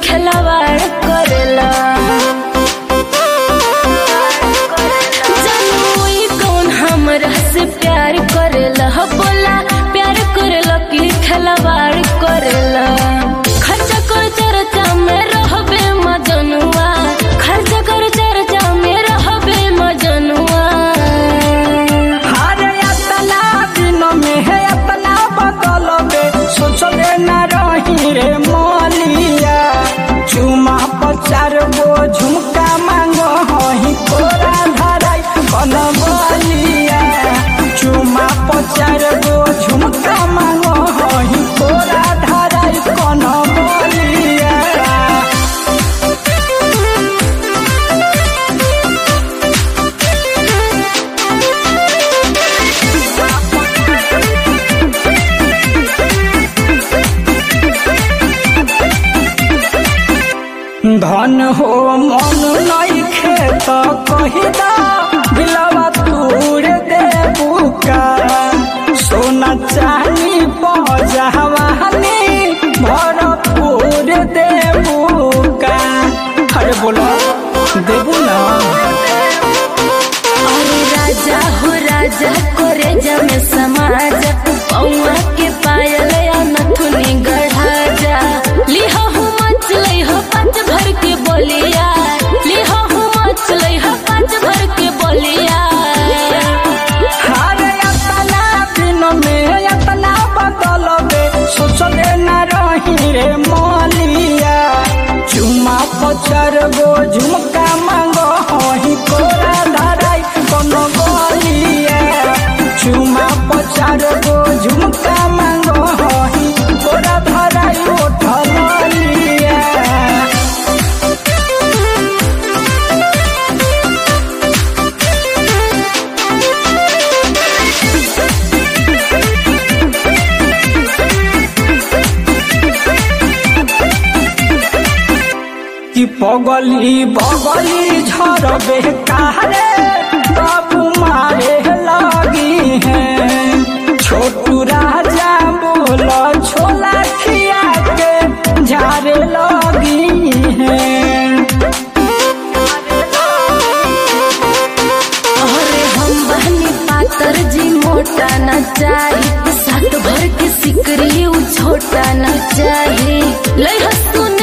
खिलवाड़ करेला जानू ई कौन हमरा से प्यार करेला हो बोला प्यार करेला कि खिलवाड़ करेला खर्चा कर चर्चा में रहबे मजनुआ खर्चा कर चर्चा में रहबे मजनुआ अरे अतना दिन में है अतना बदल में सोचले न रही रे मोलिया चुमा पचार गो झुमका मांगो हही तोरा धराई कन बोलिया चुमा पचार गो झुमका मांगो हही तोरा धराई कन बोलिया धन हो मन नहीं खेत कहिदा दिलवा तूर दे बुका सोना चानी पजहवानी भरपूर दे बुका अरे बोलो देबू ना अरे राजा हो राजा करे जमे समाज पौआ के पायल या नथुनी गढ़ा जा लिहो हो मच हो पाँच भर के बोलिया लिहो हो मच हो पाँच भर के बोलिया अरे अतना दिन में अतना बदल में सोचले न रही रे मोलिया चुमा पचर गो झुमका मांगो हही तोरा धराई कोनो गोलिया चुमा पचार गो झुमका मांगो हही तोरा धराई उठल लिया कि पगली बगली झरबे कारे बाबू मारे लगी है छोटू राजा बोल छोला खिया के झारे लगी है अरे हम बहनी पातर जी मोटा न चाही सात भर के सिकरी उ छोटा न चाही लई हसुन